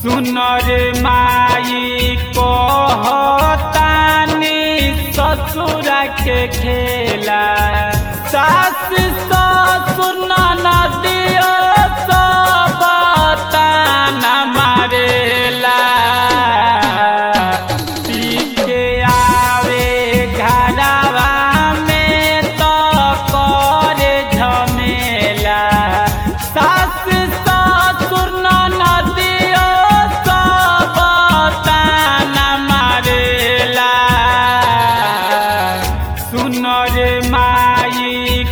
सुन रे माई कहतानी ससुर के खेला सास ससुर नदियो सब ताना मारेला पी के आवे घरवा में तो करे झमेला सास ससुर नदियो सब ताना मारेला सुन रे माई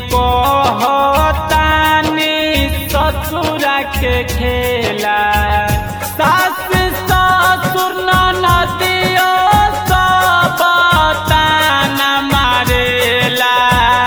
कहतानी ससुर के खेला सास ससुर नदियो सब ताना मारेला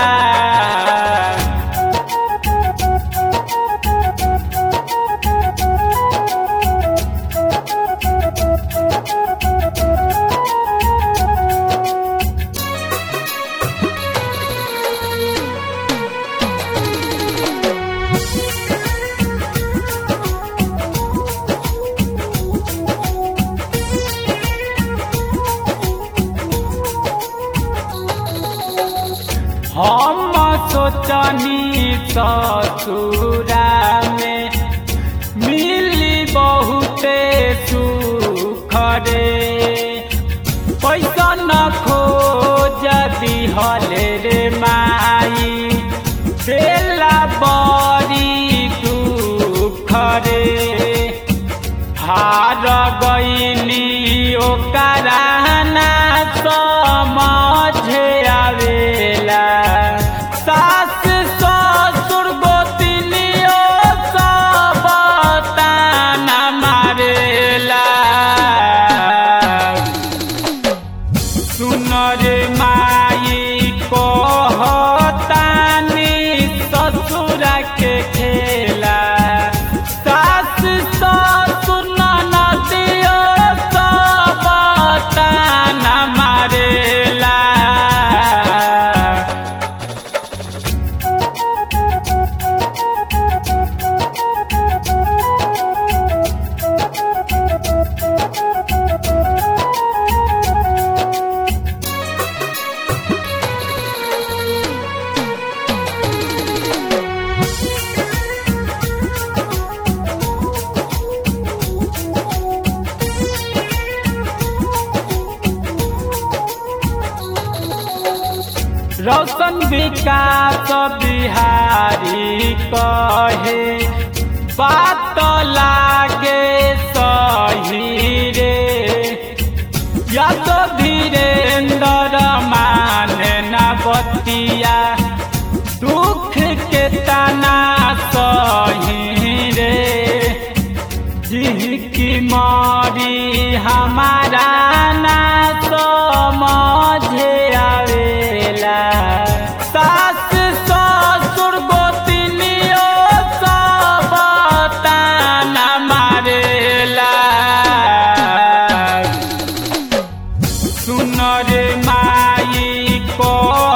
हम सोचनी ससुरा में मिली बहुते सुख रे पैसा न खोज दिहले रे माई बेला बड़ी दुख रे हार गईनी ओकरा ना समझ आवेला सास ससुर गोतनियो सब ताना मारेला सुन रे माई कहतानी ससुर के खेला सास ससुर नदियो सब ताना मारेला रौशन विकास बिहारी कहे बात लागे सही रे या तो धीरेन्द्र माने न बतिया दुख के तना सही रे जिनकी मारी हमारा ना समझ आवेला सास ससुर गोतनियो सब ताना मारेला सुन रे माई को